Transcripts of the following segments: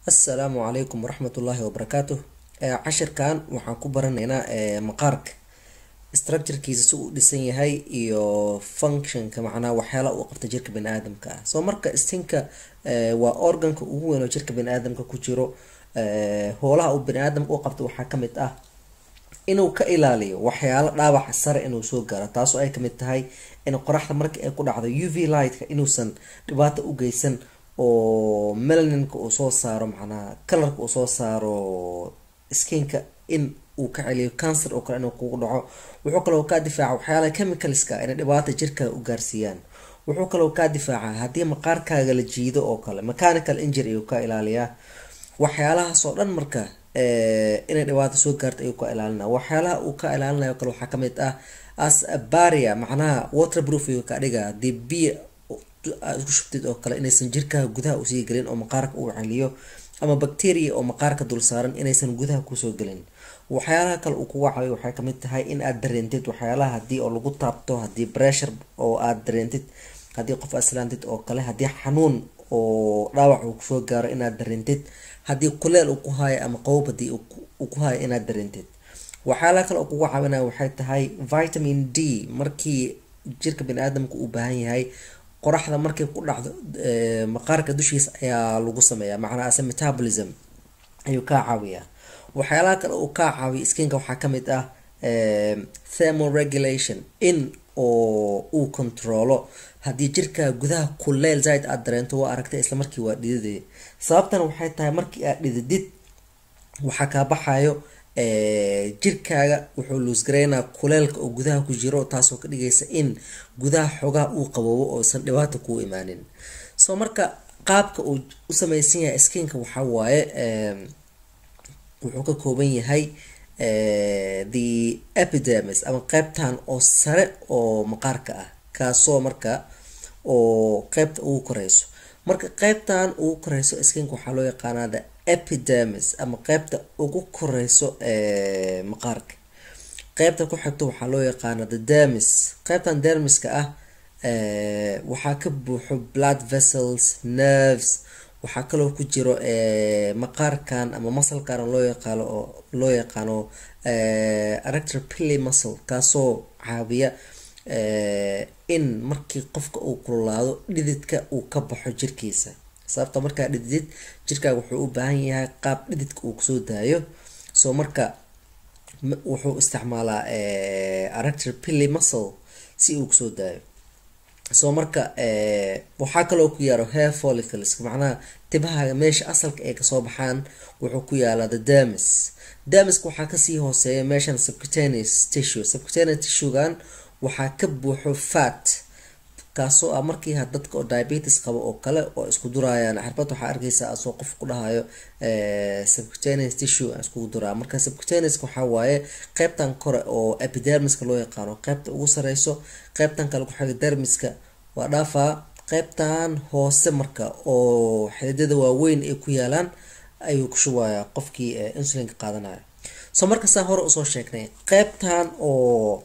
assalaamu calaykum waraxmatullaahi wabarakaatuh cashirkan waxaan ku baranaynaa maqaarka structurekiisa si uu dhisan yahay iyo functionka macnaha waxyaala uu qabta jirka bani-aadamka ah soo marka stinka waa organka ugu weyn oo jirka bani-aadamka ku jiro hoolaha uu bani-aadamka u qabto waxaa kamid ah inuu ka ilaaliyo waxyaalo dhaawaca sare inuu soo gaaro taasoo ay kamid tahay in qoraxda marka ay ku dhacdo u v lightka inuusan dhibaato u geysan oo melaninka uu soo saaro macnaha kalarka uu soo saaro skinka in uu ka celiyo cancer oo kale inuu kugu dhaco wuxuu kaloo kaa difaaca waxyaalaha chemicalska inay dhibaata jirkaaga u gaarsiiyaan wuxuu kaloo kaa difaaca haddii maqaarkaaga la jiido oo kale mechanical injury ayuu ka ilaaliyaa waxyaalahaas oo dhan marka inay dhibaato soo gaarta ayuu ka ilaalina waxyaalaha uu ka ilaalinayo kale waxaa kamid ah as baria macnaha waterproof ayuu ka dhiga hadii biyo aad isku shubtid oo kale inaysan jirkaaga gudaha usii gelin oo maqaarka uu celiyo ama bacteria oo maqaarka dul saaran inaysan gudaha kusoo gelin waxyaalaha kale uu kuga caawiyo waxay kamid tahay in aad dareentid waxyaalaha hadii oo lagu taabto hadii pressure oo aad dareentid haddii qof aslaantid oo kale haddii xanuun oo dhaawac uu kusoo gaaro inaad dareentid haddii kuleel uu ku haayo ama qowb hadii uu ku haayo inaad dareentid waxyaalaha kale oo kuga caawinaya waxay tahay vitamin d markii jirka bani-aadamka uu baahan yahay qoraxda markay ku dhacdo maqaarka dushiisa ayaa lagu sameeyaa macnaa ase metabolism ayuu kaa caawiyaa waxyaalaha kale uu kaa caawiya skinka waxaa kamid ah thermoregulation in oo uu controlo haddii jirkaa gudaha kuleel zaid aada dareento waa aragtay isla markii waa dhididaya sababtana waxay tahay markii aad dhididid waxaa kaa baxayo jirkaaga wuxuu luusgareynaa kuleelka oo gudaha ku jiro taasoo ka dhigaysa in gudaha xogaha uu qaboobo oosan dhibaata kuu imaanin soo marka qaabka uu u sameysan yahay skinka waxaa waaye wuxuu ka kooban yahay the epidermis ama qeybtan oo sare oo maqaarka ah kaasoo marka oo qeybta ugu koreyso marka qeybtan ugu koreyso skinka waxaa loo yaqaanaa the epidermis ama qeybta ugu koreyso ee maqaarka qeybta ku xigto waxaa loo yaqaana the dermis qeybtan dermiska ah waxaa ka buuxo blood vessels nerves waxaa kaloo ku jiro maqaarkan ama masalkan loo yaqaano oo loo yaqaano aractor pilly muscle kaasoo caawiya in markii qofka uu kululaado dhididka uu ka baxo jirkiisa sababta markaa dhididid jirkaaga wuxuu u baahan yahay qaab dhididka uu kusoo daayo soo marka wuxuu isticmaalaa aractor pilly muscle si uu kusoo daayo soo marka waxaa kaloo ku yaaro hair follicles macnaha tibahaaga meesha asalka ay kasoo baxaan wuxuu ku yaalaa the dermis dermiska waxaa kasii hooseeya meeshan subcutaneous tissue subcutaneous tissuegan waxaa ka buuxo fat kaasoo ah markii dadka oo diabetes qabo oo kale oo isku durayaan xarbad waxaa arkeysa asoo qof ku dhahayo subcutaneous tissue aan iskugu duraa marka subcutaneouska waxaa waaye qeybtan kore oo epidermiska loo yaqaano qeybta ugu sareyso qeybtan kale kuxiga dermiska waa dhaafaa qeybtan hoose marka oo xididada waaweyn ay ku yaalaan ayuu ku shubayaa qofkii insulinka qaadanayo soo marka saa hore usoo sheegnay qeybtan oo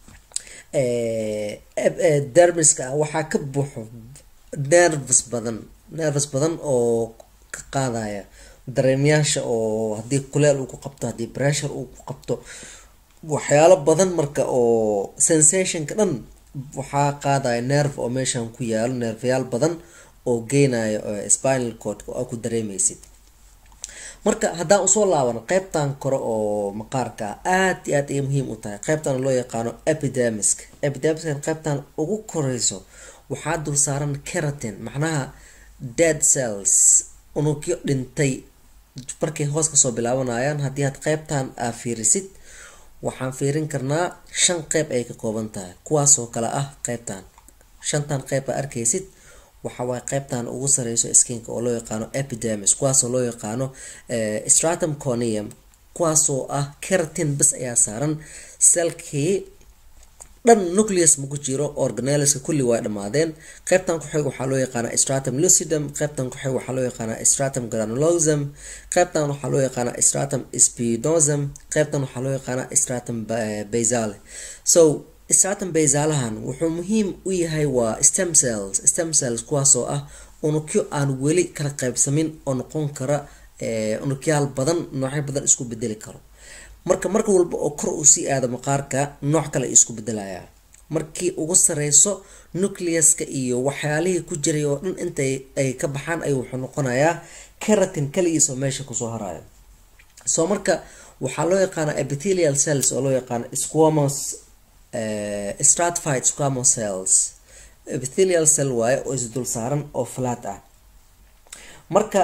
dermiska ah waxaa ka buuxo nerves badan nerves badan oo ka qaadaya dareemyaasha oo haddii kuleel uu ku qabto haddii pressure uu ku qabto waxyaalo badan marka oo sensationka dhan waxaa qaadaya nerve oo meeshan ku yaalo nerveyaal badan oo geynayo spinal cordka oo ku dareemeysid marka haddaan usoo laabano qeybtan kore oo maqaarka ah aad iyo aad ayay muhiim u tahay qeybtan loo yaqaano epidermiska epidermiskan qeybtan ugu koreyso waxaa dul saaran keratin macnaha dead cells unugyo dhintay markay hoos kasoo bilaabanayaan haddii aad qeybtan aa fiirisid waxaan fiirin karnaa shan qeyb ay ka kooban tahay kuwaasoo kale ah qeybtan shantan qeyb aa arkeysid waxawaaye qeybtan ugu sareyso skinka oo loo yaqaano epidermis kuwaasoo loo yaqaano stratum conium kuwaasoo ah keratin bas ayaa saaran selkii dhan nucleus maku jiro organelska kulli waa dhammaadeen qeybtan kuxig waxaa loo yaqaana stratum lucidum qeybtan kuxig waxaa loo yaqaana stratum granulosum qeybtan waxaa loo yaqaana stratum spinosum qeybtan waxaa loo yaqaana stratum basale so stratum basalahan wuxuu muhiim u yahay waa stem cells stem cells kuwaasoo ah unugyo aan weli kala qaybsamin oo noqon kara unugyaal badan noocyo badan isku bedeli karo marka marka walba oo kor uu sii aado maqaarka nooc kale isku bedelayaa markii ugu sareyso nucleuska iyo waxyaalihii ku jiray oo dhan intay ay ka baxaan ayuu wuxuu noqonayaa keratin kaligiis oo meesha kusoo harayo soo marka waxaa loo yaqaana epithelial cells oo loo yaqaano squamous stratified squamous cells epithelial cell waaye oo isdul saaran oo flat ah marka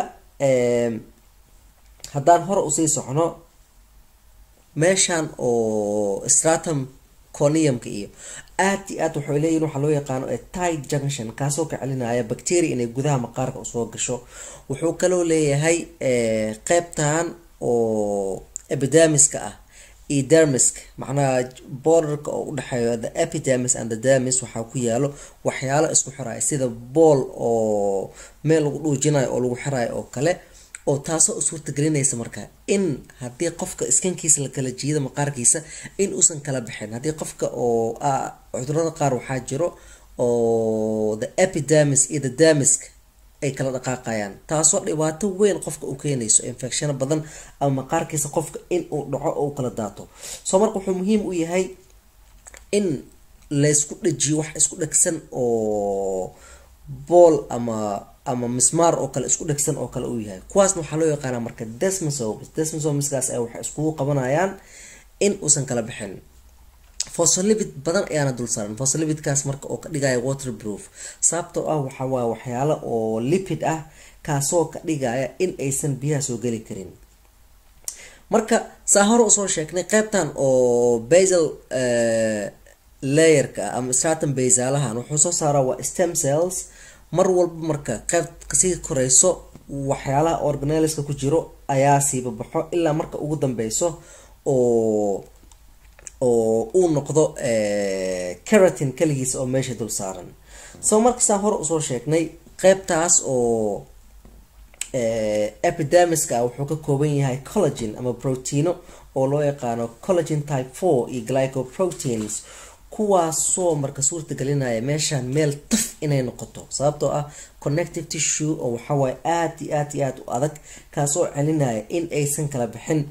haddaan hore usii socno meeshan oo stratum coniumka iyo aad iyo aad waxay leeyihin waxaa loo yaqaano tight junction kaasoo ka celinaya bacteria inay gudaha maqaarka usoo gasho wuxuu kaloo leeyahay qeybtan oo epidemiska ah iyo dermisk macnaha borderka oo udhexeeyo the epidermis and the dermis waxaa ku yaalo waxyaalo isku xiraya sida bool oo meel lagu dhuujinayo oo lagu xirayo oo kale oo taasoo u suurtagelinaysa marka in haddii qofka iskankiisa la kala jiido maqaarkiisa in uusan kala bixin haddii qofka oo cudurada qaar waxaa jiro oo the epidermis iyo the dermisk ay kala dhaqaaqayaan taasoo dhibaato weyn qofka u keenayso infecshano badan ama maqaarkiisa qofka in uu dhaco oo u kala daato soo marka wuxuu muhiim u yahay in laysku dhajiyo wax isku dhegsan oo bool ama ama mismaar oo kale isku dhegsan oo kale uu yahay kuwaasna waxaa loo yaqaanaa marka desmosomes desmosomeskaas ay waxay iskugu qabanayaan in uusan kala bixin phospholipid badan ayaana dul saaran phospholipidkaas marka oo ka dhigaya waterproof sababtoo ah waxaa waa waxyaalo oo lipid ah kaasoo ka dhigaya in aysan biyaha soo geli karin marka saa hore usoo sheegnay qeybtan oo basal layerka ah ama stratum basalahan wuxuu soo saaraa waa stem cells mar walba marka qeyb kasii koreyso waxyaalaha organeliska ku jiro ayaa siiba baxo ilaa marka ugu dambeyso oo oo uu noqdo keratin kaligiis oo meesha dul saaran soo markasaan hore usoo sheegnay qeybtaas oo epidemiska wuxuu ka kooban yahay collagen ama proteino oo loo yaqaano collagen type four iyo glycoproteins kuwaasoo marka suurta gelinaya meeshaan meel taf inay noqoto sababtoo ah connective tissue oo waxawaaye aada iyo aad iyo aada u adag kaasoo celinaya in aysan kala bixin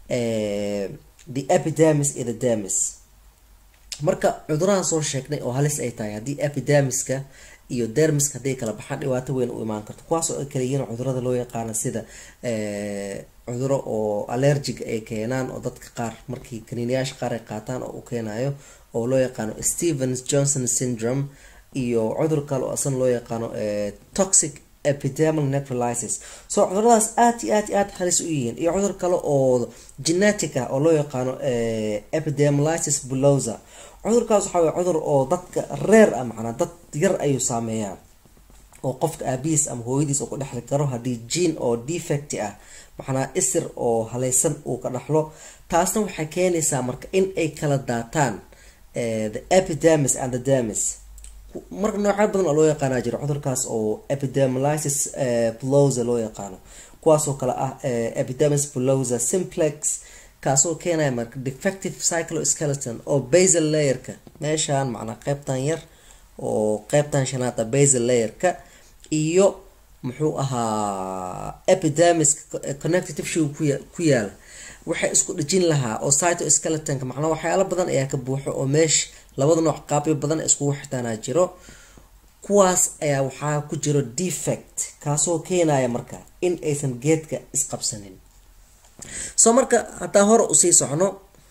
the epidermis iyo the dermis marka cudurahan soo sheegnay oo halis ay tahay haddii epidemiska iyo dermiska hadday kala baxaan dhibaato weyn u imaan karto kuwaasoo ay kala yihiin cudurada loo yaqaano sida cuduro oo allergiga ay keenaan oo dadka qaar markii kaniiniyaasha qaar ay qaataan oo u keenayo oo loo yaqaano stevens johnson syndrome iyo cudur kale oo asana loo yaqaano toxic epidermal necrolysis so cuduradaas aad iyo aad iyo aad halis u yihiin iyo cudur kale oo genetic ah oo loo yaqaano epidermolysis bullosa cudurkaas waxaa way cudur oo dadka reer ah macnaa dad yar ayuu saameeyaa oo qofka aabihiis ama hooyadiis uu ka dhexli karo haddii gene oo defect ah macnaa isir oo haleysan uu ka dhaxlo taasna waxay keenaysaa marka in ay kala daataan the epidermis and the dermis marka noocyo badan oo loo yaqaana jira cudurkaas oo epidermolysis bullosa loo yaqaano kuwaasoo kale ah epidermis bullosa simplex kaasoo keenaya marka defective cycloskeleton oo basal layerka meeshaan macnaa qeybtan yar oo qeybtan shanaada basal layerka iyo muxuu ahaa epidermis connective shoe ku yaala waxay isku dhejin lahaa oo cytoskeletonka macnaa waxyaalo badan ayaa ka buuxo oo meesha labada nooc qaabyo badan iskugu xitaanaa jiro kuwaas ayaa waxaa ku jiro defect kaasoo keenaya marka in aysan geedka isqabsanin soo marka haddaan hore usii socno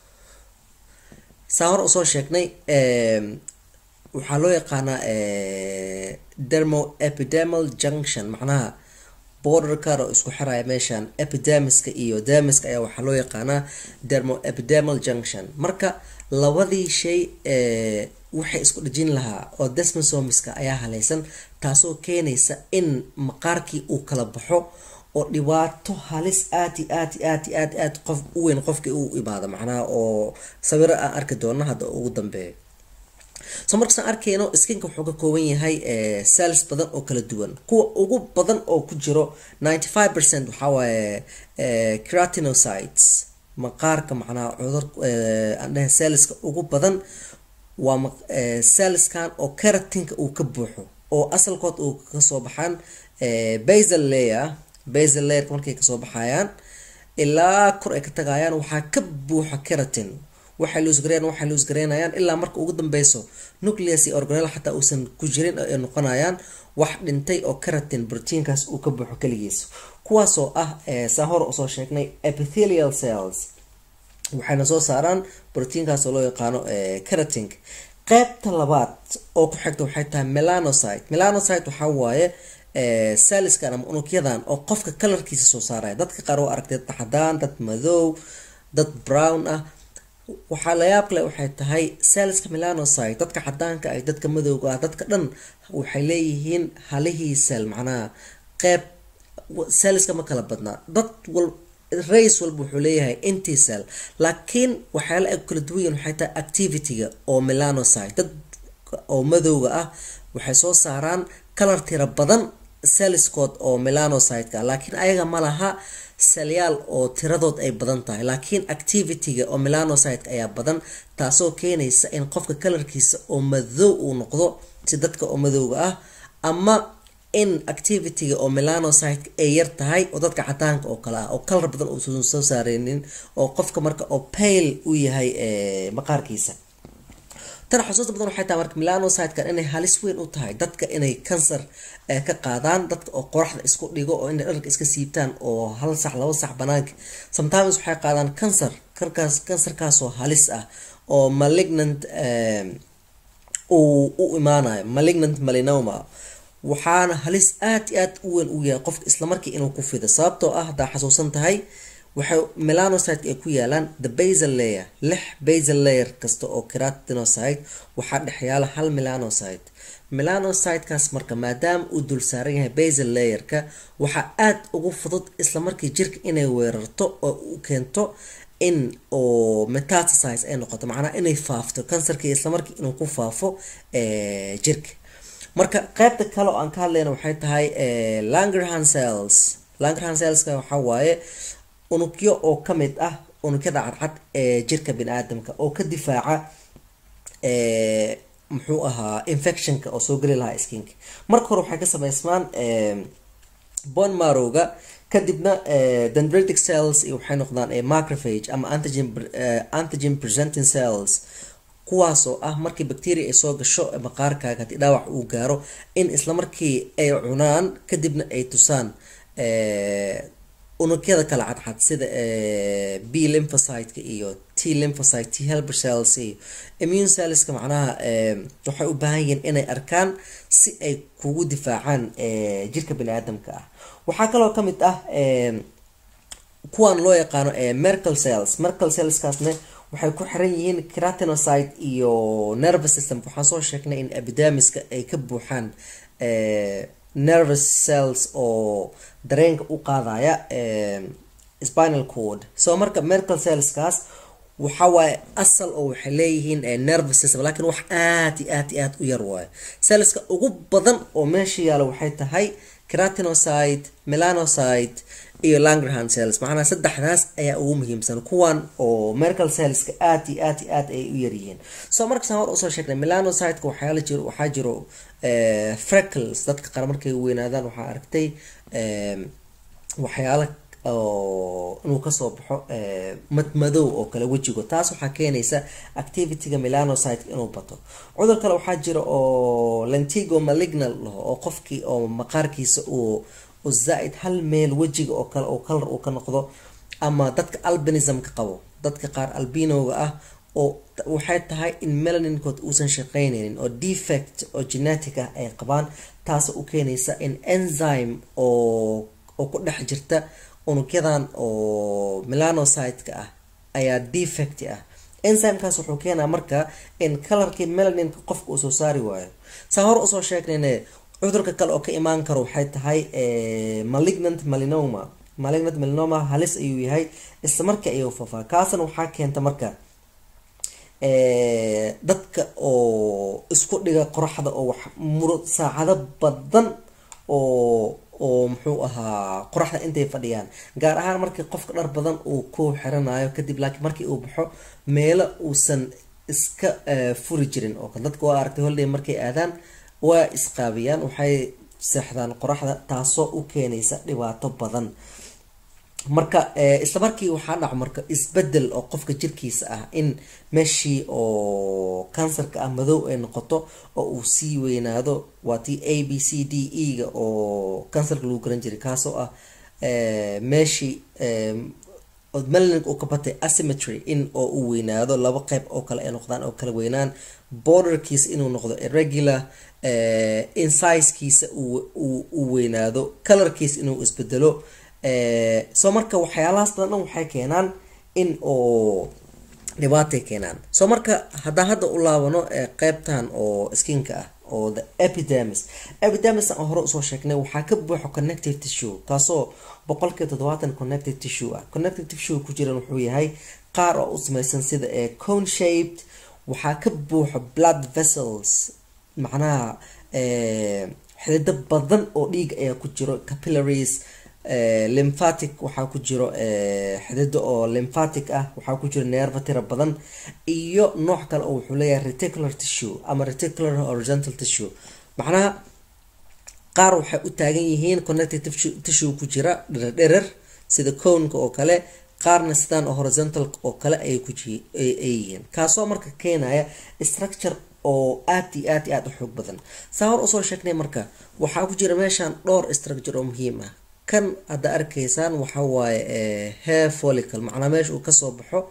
saa hore usoo sheegnay waxaa loo yaqaanaa dermo epidermal junction macnaha borderkar oo isku xiraya meeshaan epidermiska iyo dermiska ayaa waxaa loo yaqaanaa dermo epidermal junction marka labadii shay waxay isku dhejin lahaa oo desmosomiska ayaa haleysan taasoo keenaysa in maqaarkii uu kala baxo oo dhibaato halis aad i aad i aad i aad aad qof u weyn qofkii u imaado macnaha oo sawiro aan arki doono hadda ugu dambeeyo so markaasaan arkeyno skinka wuxuu ka kooban yahay cells badan oo kala duwan kuwa ugu badan oo ku jiro ninety five percent waxaa waaye cratinocytes maqaarka macnaha cudur aan dhahay cellska ugu badan waa cellskan oo keratinka uu ka buuxo oo asalkood uu kasoo baxaan basal layer basal layerka markay kasoo baxayaan ilaa kor ay ka tagayaan waxaa ka buuxa keratin waxay luusgareyn waxay luusgareynayaan ilaa marka ugu dambeyso nucleus iyo organel xataa uusan ku jirin ay noqonayaan wax dhintay oo keratin proteinkaas uu ka buuxo keligiis kuwaasoo ah saa hor usoo sheegnay epithelial cells waxayna soo saaraan proteinkaas oo loo yaqaano keratin qeybta labaad oo ku xigta waxay tahay melanocyte melanocyte waxaa waaye saliskan ama unugyadan oo qofka kalarkiisa soo saaraya dadka qaar oo aragtay dad cadaan dad madow dad brown ah waxaa layaab kale waxay tahay saliska melanocyte dadka cadaanka ah dadka madowga ah dadka dhan waxay leeyihiin halihii sel macnaha qeyb saliska ma kala badnaa dad wal race walba wuxuu leeyahay intisel laakiin waxyaala ay kala duwan waxay tahay activityga oo melanocyte dad oo madowga ah waxay soo saaraan kalar tira badan saliskood oo melanocyteka laakiin ayaga ma laha salyaal oo tiradood ay badan tahay laakiin activityga oo melanocyteka ayaa badan taasoo keenaysa in qofka kalarkiisa oo madow uu noqdo si dadka oo madowga ah ama in activityga oo melanocyteka ay yar tahay oo dadka cadaanka oo kale ah oo kalar badan uusan soo saareynin oo qofka marka oo pale u yahay maqaarkiisa tan xusuusta badan waxay tahay marka melanocytekan inay halis weyn u tahay dadka inay kansar ka qaadaan dadka oo qoraxda isku dhigo oo inay dharka iska siibtaan oo hal sac laba sac banaanka sometimes waxay qaadaan kansar karkaas kansarkaasoo halis ah oo malignant uu u imaanayo malignant melinoma waxaana halis aad i aad u weyn u yahay qofka islamarkii inuu ku fido sababtoo ah haddaa xasuusan tahay waxay melanocyte ay ku yaalaan the basal layer lix basal layer kasta oo keratinocyte waxaa dhexyaala hal melanocyte melanocytekaas marka maadaama uu dul saaran yahay basal layerka waxaa aada ugu fudud islamarkii jirka inay weerarto oo u keento in oo metastasize ay noqoto macnaha inay faafto kansarkii islamarkii inuu ku faafo jirka marka qeybta kale oo aan ka hadlayna waxay tahay langerhan cells langerhan cellska waxaa waaye unugyo oo ka mid ah unugyada cadcad ee jirka bini aadamka oo ka difaaca muxuu ahaa infectionka oo soo geli lahaa skinka marka hore waxay ka sameysmaan bon marowga kadibna dendritic cells iyo waxay noqdaan macrophage ama antigen antigen presenting cells kuwaasoo ah markii bacteria ay soo gasho maqaarkaaga haddii dhaawac uu gaaro in isla markii ay cunaan kadibna ay tusaan unugyada kala cadcad sida b lymphocyteka iyo t lymphocyte t helper cells iyo immune cellska macnaha waxay u baahan yihiin inay arkaan si ay kugu difaacaan jirka bini aadamka ah waxaa kaloo ka mid ah kuwan loo yaqaano mercal cells mercal cellskaasna waxay ku xiran yihiin keratinocyte iyo nervous system waxaan soo sheegnay in epidemiska ay ka buuxaan nervous cells oo dareenka u qaadaya spinal cord so marka mercal cellskaas waxa waaye asal oo waxay leeyihiin nervous system laakiin wax aad iyo aad iyo aad u yar waayo cellska ugu badan oo meesha yaalo waxay tahay keratinocyte melanocyte iyo langerhan cells macnaha saddexdaas ayaa ugu muhiimsan kuwan oo mercal cellska aad iyo aad iyo aad ay u yaryihiin so markasaan hor usoo sheegnay melanocyteka waxyaala jiro waxaa jiro freckles dadka qaar markay weynaadaan waxaa aragtay waxyaala oo inuu kasoo baxo madmadow oo kale wejigo taas waxaa keenaysa activityga melanocyte inuu bato cudur kale waxaa jira oo lentigo malignal laho oo qofkii oo maqaarkiisa uu oo zaa-id hal meel wejiga oo kale oo kalar uu ka noqdo ama dadka albinismka qabo dadka qaar albinoga ah oo waxay tahay in melaninkood uusan shaqeyneynin oo defect oo genetic ah ay qabaan taasoo u keenaysa in enzyme oo oo ku dhex jirta unugyadan oo melanocyte-ka ah ayaa defect ah enzymekaas wuxuu keenaa marka in kalarkii melaninka qofka uu soo saari waayo saa hor usoo sheegnayne cudurka kale oo ka imaan karo waxay tahay malignant melinoma malignant melinoma halis ayuu yahay isla markii ayuu faafaa kaasna waxaa keenta marka dadka oo isku dhiga qoraxda oo wax muro saacado badan oo oo muxuu ahaa qoraxda intay fadhiyaan gaar ahaan markii qofka dhar badan uu ku xiranayo kadib laakiin markii uu baxo meelo uusan iska furi jirin oo kale dadka waa aragtay holiday markay aadaan waa isqaabiyaan waxay seexdaan qoraxda taasoo u keenaysa dhibaato badan marka isla markii waxaa dhaco marka isbedel oo qofka jirkiisa ah in meeshii oo kansarka ah madow ay noqoto oo uu sii weynaado waa tii a b c d e ga oo kansarka lagu garan jiray kaasoo ah meeshii melanig uu ka batay asymmetry in oo uu weynaado laba qeyb oo kale ay noqdaan oo kala weynaan borderkiisa inuu noqdo irregular insizekiisa uu weynaado colorkiisa inuu isbedelo soo marka waxyaalahaas badan dhan waxay keenaan in oo dhibaatay keenaan soo marka haddaan hadda u laabano qeybtan oo skinka ah oo the epidermis epidermis aan hore usoo sheegnay waxaa ka buuxo connective tissue kaasoo boqolkiiba toddobaatan connective tissue ah connective tissue ku jiran wuxuu yahay qaar oo u samaysan sida ee cone shaped waxaa ka buuxo blood vessels macnaha xidido badan oo dhiig ayaa ku jiro capillaries lymphatic waxaa ku jiro xidido oo lymphatic ah waxaa ku jiro neerva tira badan iyo nooc kale oo wuxuu leeyahay reticular tissue ama reticular horizontal tissue macnaha qaar waxay u taagan yihiin connective tissue ku jira dherer sida cownka oo kale qaarna sidaan oo horizontal oo kale ayay ku ay yihiin kaasoo marka keenaya structure oo aad iyo aad iyo aad u xoog badan saa hor usoo sheegnay marka waxaa ku jira meeshan dhowr structure oo muhiim ah kan hadda arkaysaan waxa waaye hair follicle macnaa meesha uu kasoo baxo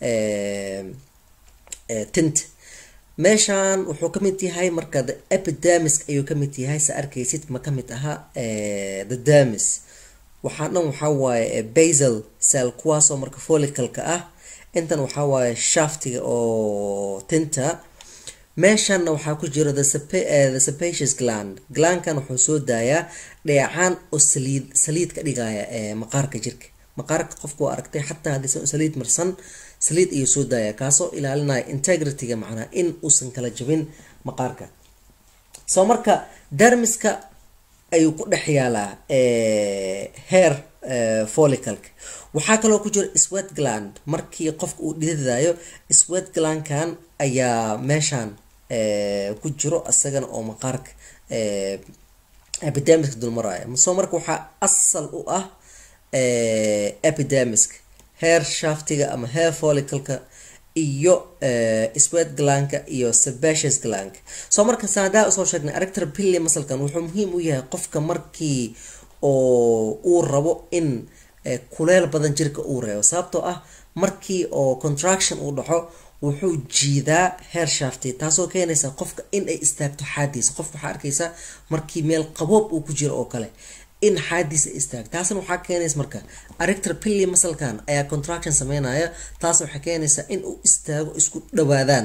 tint meeshan wuxuu kamid yahay marka the epidermis ayuu kamid yahay sa arkaysid ma kamid aha the dermis waxaa dhan waxaa waaye basal cell kuwaasoo marka follicalka ah intan waxaa waaye shaftiga oo tinta meeshanna waxaa ku jiro the sepacious gland glandkan wuxuu soo daayaa dheecaan oo saliid saliid ka dhigaya maqaarka jirka maqaarka qofku waa aragtay xataa haddii saliid marsan saliid ayuu soo daaya kaasoo ilaalinaya integrityga macnaa in uusan kala jabin maqaarka soo marka dermiska ayuu ku dhex yaalaa hair follicalka waxaa kaloo ku jiro sweat gland markii qofka uu dhididaayo sweat glandkan ayaa meeshan ku jiro isagana oo maqaarka epidermiska dulmaraya soo marka waxaa asal u ah epidermiska hair shaftiga ama hair follicalka iyo sweat glandka iyo sebaceous glandka soo marka saadaa usoo sheegnay arictor pilly masalkan wuxuu muhiim u yahay qofka markii oo uu rabo in kuleel badan jirka uu reebo sababtoo ah markii oo contraction uu dhaco wuxuu jiidaa hair shafti taasoo keenaysa qofka in ay istaagto xaadiisa qofka waxaa arkaysaa markii meel qaboob uu ku jiro oo kale in xaadiisa istaag taasna waxaa keenaysa marka arictor pilly masalkan ayaa contraction sameynaya taas waxay keenaysaa in uu istaago isku dhawaadaan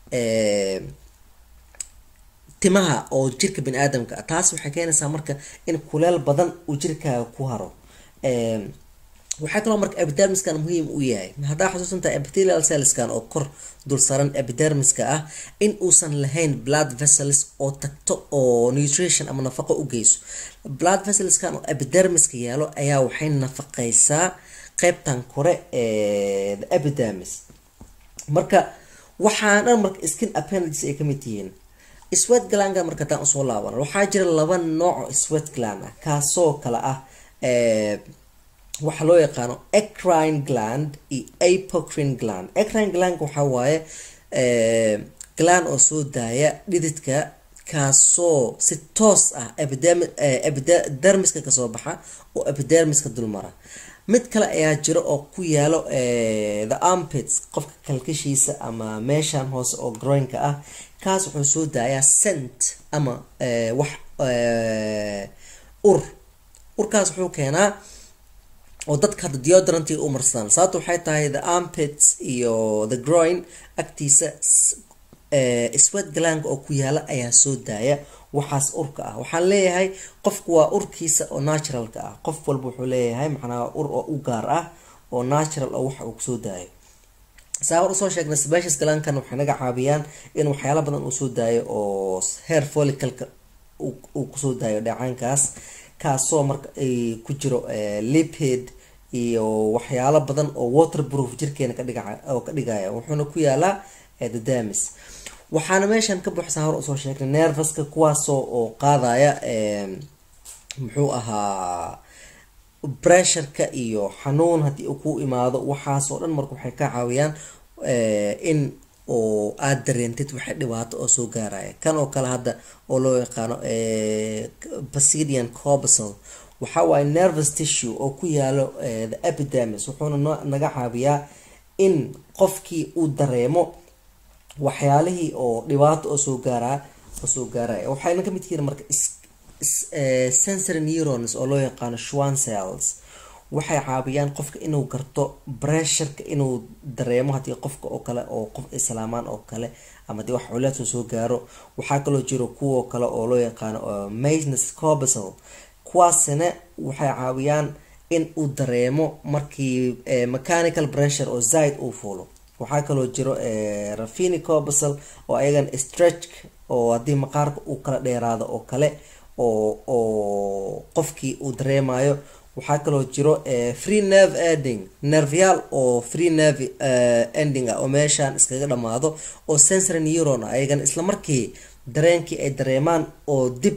timaha oo jirka bani aadamka ah taas waxay keenaysaa marka in kuleel badan uu jirkaaga ku haro waxaa kaloo marka epidermiskan muhiim u yahay haddaa xusuusantaha epithelial cellskan oo kor dul saran epidermiska ah in uusan lahayn blood vessels oo tagto oo nutrition ama nafaqo u geyso blood vesselskan oo epidermiska yaalo ayaa waxay nafaqeysaa qeybtan kore ee the epidermis marka waxaa dhan marka skin appendages ay kamid yihiin sweat glandka marka haddaan usoo laaban waxaa jira laba nooc sweat gland ah kaasoo kale ah waxaa loo yaqaano ecrine gland iyo apocrine gland ecrine gland waxaa waaye gland oo soo daaya dhididka kaasoo si toos ah epidermiska kasoo baxa oo epidermiska dulmara mid kale ayaa jiro oo ku yaalo the armpits qofka kalkashiisa ama meeshan hoose oo groynka ah kaas wuxuu soo daayaa scent ama wax ur urkaas wuxuu keenaa oo dadka hadda deodoranti u marsadaan sababta waxay tahay the armpits iyo the groin agtiisa sweat glandka oo ku yaala ayaa soo daaya waxaas urka ah waxaan leeyahay qofku waa urkiisa oo naturalka ah qof walba wuxuu leeyahay macnaha ur oo u gaar ah oo natural oo waxa uu kusoo daayo saawar usoo sheegnay sebaceous glandkan waxay naga caawiyaan in waxyaala badan uu soo daayo oo hair follicalka uu kusoo daayo dheecaankaas kaasoo marka ay ku jiro lipid iyo waxyaalo badan oo waterproof jirkeena kadhiga oo ka dhigaya wuxuuna ku yaalaa the damis waxaana meeshan ka buuxsan hor usoo sheegnay nervaska kuwaasoo oo qaadaya muxuu ahaa bressureka iyo xanuun haddii uu ku imaado waxaasoo dhan marka waxay ka caawiyaan in oo aada dareentid waxay dhibaato oo soo gaaraya kan oo kale hadda oo loo yaqaano basidian cobsol waxa waaye nervous tissue oo ku yaalo the epidemis wuxuuna no naga caawiyaa in qofkii uu dareemo waxyaalihii oo dhibaato oo soo gaaraa oo soo gaaraya waxayna kamid yihiin marka sensory neurons oo loo yaqaano schwan cells waxay caawiyaan qofka inuu garto bressureka inuu dareemo haddii qofka oo kale oo qof islaamaan oo kale ama hadii wax culeedsoo soo gaaro waxaa kaloo jiro kuwoo kale oo loo yaqaano masnes cobsol kuwaasina waxay caawiyaan in uu dareemo markii mechanical pressure oo zaid uu fuulo waxaa kaloo jiro rafini cobsol oo ayagan stretch oo haddii maqaarka uu kala dheeraado oo kale oo oo qofkii uu dareemayo waxaa kaloo jiro free nerve ending nerveyaal oo free nerve ending ah oo meeshaan iskaga dhamaado oo sensory neuron ah ayagan isla markii dareenkii ay dareemaan oo dib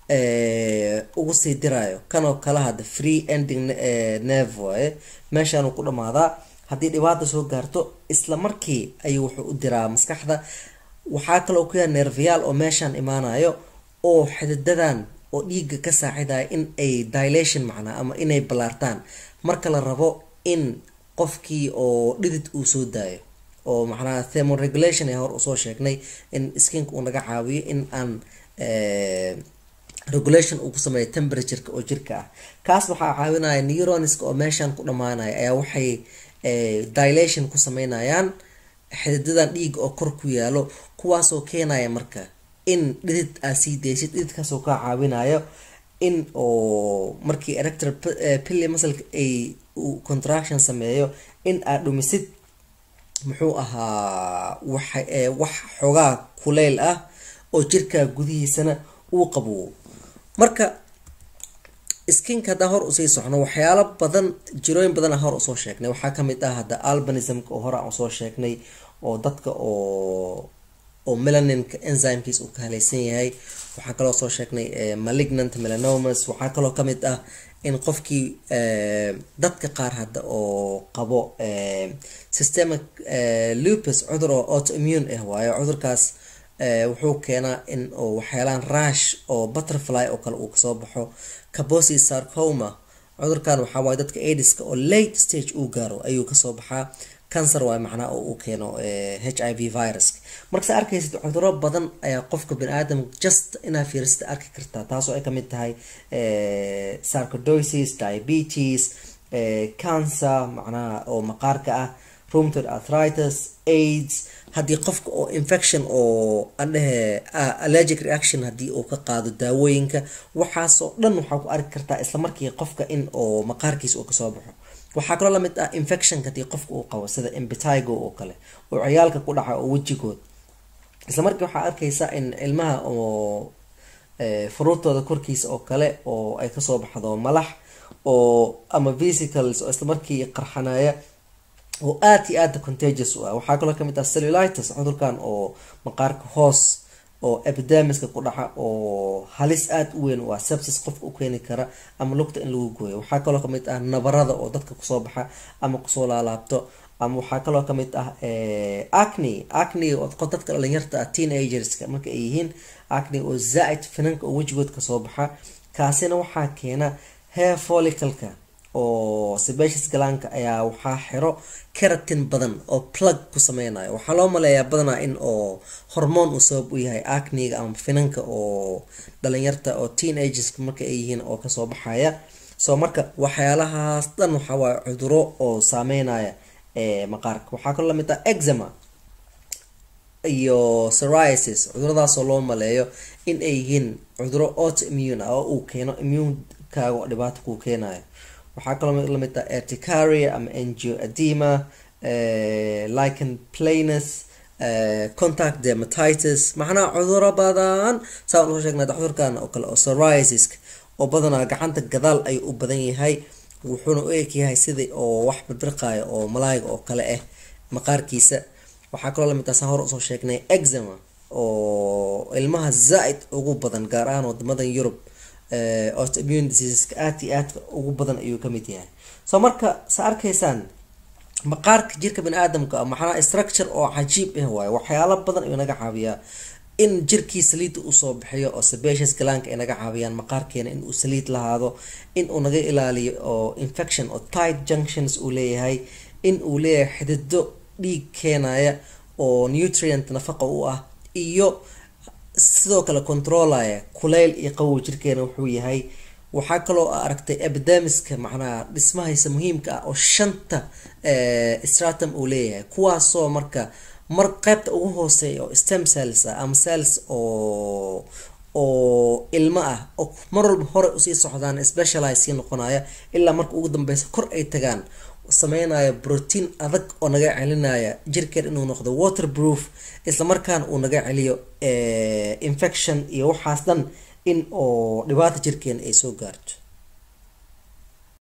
ugu sii dirayo kanoo kale hadda free ending nerve waaye meeshaan uu ku dhamaadaa haddii dhibaata soo gaarto isla markii ayuu wuxuu u diraa maskaxda waxaa kaloo ku yaha nerveyaal oo meeshaan imaanayo oo xididadan oo dhiiga ka saacidaya in ay dilation macnaa ama inay ballaartaan marka la rabo in qofkii oo dhidid uu soo daayo oo macnaha thermoregulation ee hor usoo sheegnay in skinka uu naga caawiyo in aan regulation uu ku sameeyo temperatureka oo jirka ah kaas waxaa caawinaya neuronska oo meeshaan ku dhamaanaya ayaa waxay dilation ku sameynayaan xididadan dhiiga oo kor ku yaalo kuwaasoo keenaya marka in dhidid aa sii deysid dhididkaasoo kaa caawinayo in oo markii erector pilly masalka ay uu contraction sameeyo in aad dhumisid muxuu ahaa wax wax xoogaa kuleyl ah oo jirkaa gudihiisana uu qabowo marka skinka haddaan hor usii socno waxyaalo badan jirooyin badana hor usoo sheegnay waxaa kamid ah hadda albanismka oo hore aan usoo sheegnay oo dadka oo oo melaninka enzymekiis uu ka halaysan yahay waxaa kaloo soo sheegnay malignant melanomas waxaa kaloo kamid ah in qofkii dadka qaar hadda oo qabo systemic lupus cudur oo autoimmune ah waayo cudurkaas wuxuu keenaa in oo waxyaalaan rash oo butterfly oo kale uu kasoo baxo cabosi sarcoma cudurkan waxaa waaye dadka aidiska oo late stage uu gaaro ayuu kasoo baxaa cancer waay macnaa oo uu keeno h i v virus markasa arkaysid cuduro badan ayaa qofka bani-aadam just inaa fiirsata arki kartaa taasoo ay kamid tahay sarcodosis diabetes cancer macnaha oo maqaarka ah rheumatoid arthritis aids haddii qofka oo infection oo andhehe allergic reaction haddii uu ka qaado daawooyinka waxaasoo dhan waxaa ku arki kartaa islamarkii qofka in oo maqaarkiisa uu kasoo baxo waxaa kaloo lamid ah infectionka haddii qofka uu qabo sida embitigo oo kale oo ciyaalka ku dhaca oo wejigood isla markii waxaa arkaysa in ilmaha oo furuurtooda korkiisa oo kale oo ay kasoo baxdo malax oo ama vesicles oo isla markii qarxanaya oo aada iyo aada contagious u ah waxaa kaloo kamid ah cellulitis cudurkan oo maqaarka hoos oo epidemiska ku dhaca oo halis aada u weyn u ah sepsis qofka u keeni kara ama lugta in lagu gooyo waxaa kaloo kamid ah nabarada oo dadka kusoo baxa ama kusoo laalaabto ama waxaa kaloo kamid ah acne acne oo dadka dhalinyarta ah teenagerska marka ay yihiin acne oo zaa-id finanka oo wejigood kasoo baxa kaasina waxaa keena hair follicalka oo sebacious galaanka ayaa waxaa xiro keratin badan oo plug ku sameynayo waxaa loo maleeyaa badanaa in oo hormoon uu sabab u yahay acniga ama finanka oo dhalinyarta oo teenagerska marka ay yihiin oo kasoo baxaya so marka waxyaalahaas dhan waxaa waaye cuduro oo saameynaya maqaarka waxaa kaloo lamid ah exema iyo psoriasis cuduradaasoo loo maleeyo in ay yihiin cuduro autoimmune ah oo uu keeno immuunkaaga oo dhibaato kuu keenayo waxaa kaloo lamid ah erticaria ama angioedema lichen planus contact dermatitis macnaha cuduro badan saan usoo sheegnay cudurkan oo kale oo psoriasiska oo badanaa gacanta gadaal ayuu u badan yahay wuxuuna u eg yahay sidii oo wax birbirqayo oo malaayga oo kale ah maqaarkiisa waxaa kaloo lamid ah saan hore usoo sheegnay exema oo ilmaha zaa-id ugu badan gaar ahaan wadamadan yurub autoimmune diseaseska aad iyo aadka ugu badan ayuu kamid yahay so marka sa arkaysaan maqaarka jirka bani aadamka maxaa structure oo cajiib ah waaye waxyaalo badan ayuu naga caawiyaa in jirkii saliidda usoo bixiyo oo sebaceous galaanka ay naga caawiyaan maqaarkeena in uu saliid lahaado in uu naga ilaaliyo oo infection oo tight junctions uu leeyahay in uu leeyahay xidido dhiig keenaya oo nutrient nafaqa u ah iyo sidoo kale controlaya kuleyl iyo qawow jirkeena wuxuu yahay waxaa kaloo aragtay epidemiska macnaha dhismahaysa muhiimka ah oo shanta stratum uu leeyahay kuwaasoo marka mar qeybta ugu hooseeya oo stem cells ah ama cells oo oo ilmo ah oo mar walba hore usii socdaan specialize sii noqonaya ilaa marka ugu dambeysa kor ay tagaan sameynaya brotein adag oo naga celinaya jirkeen inuu noqdo waterproof islamarkaana uu naga celiyo infection iyo waxaas dhan in oo dhibaata jirkeena ay soo gaarto